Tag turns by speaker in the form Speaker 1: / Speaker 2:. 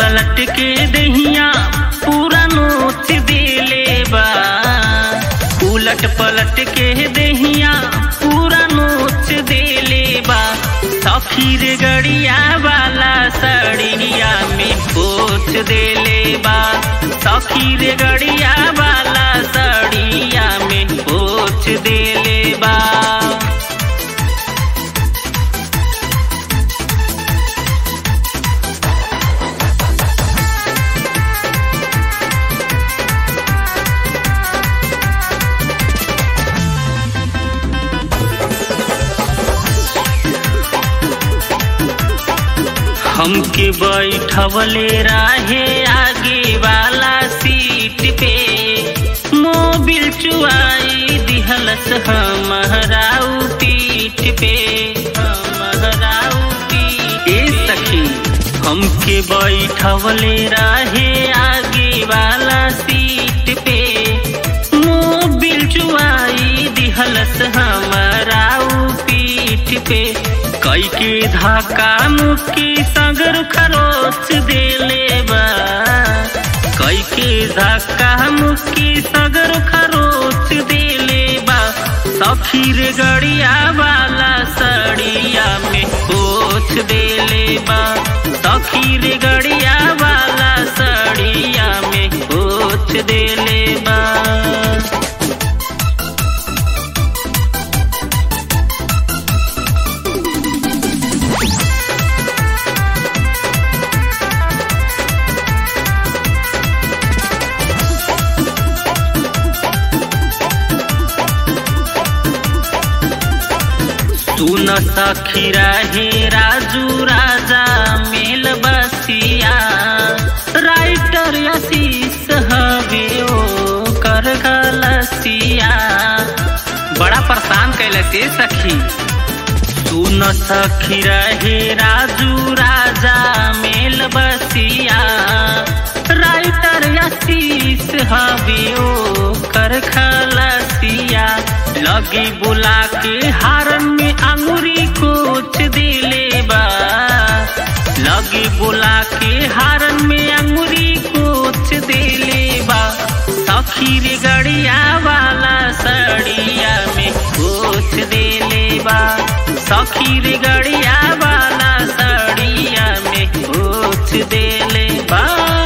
Speaker 1: पलट के दहिया पूरा नोच देले बा उलट पलट के दहिया पूरा नोच देले बा सफीर गड़िया वाला सड़िया में पोछ देले बा सफीर गड़िया वाला सड़िया में पोछ देले बा हमके बैठवले राहे आगे वाला सीट पे मोबिल चुआई दिहलस हमहराऊ पीठ पे हमहराऊ पीठ ए सखी हमके बैठवले राहे आगे वाला सीट पे मोबिल चुआई दिहलस हमराऊ पीठ पे कई के धाका मुक्की सगर खरोच देले बा कई के धाका मुक्की सगर खरोच देले बा सफीर गड़िया वाला सड़िया में पोछ देले बा सफीर गड़िया वाला सड़िया में पोछ देले बा सुन सखी रहे राजू राजा मेल बसिया राइटर आशीष हवे ओ कर गलसिया बड़ा परेशान कैले से सखी सुन सखी रहे राजू राजा मेल बसिया राइटर आशीष हवे ओ कर खलसिया लगी बुला के हारन में अंगुरी कोच दिले बा लगी बुला के हारन में अंगुरी कोच दिले बा सखीर गड़िया वाला सड़िया में कोच दिले बा सखीर गड़िया वाला सड़िया में कोच दिले बा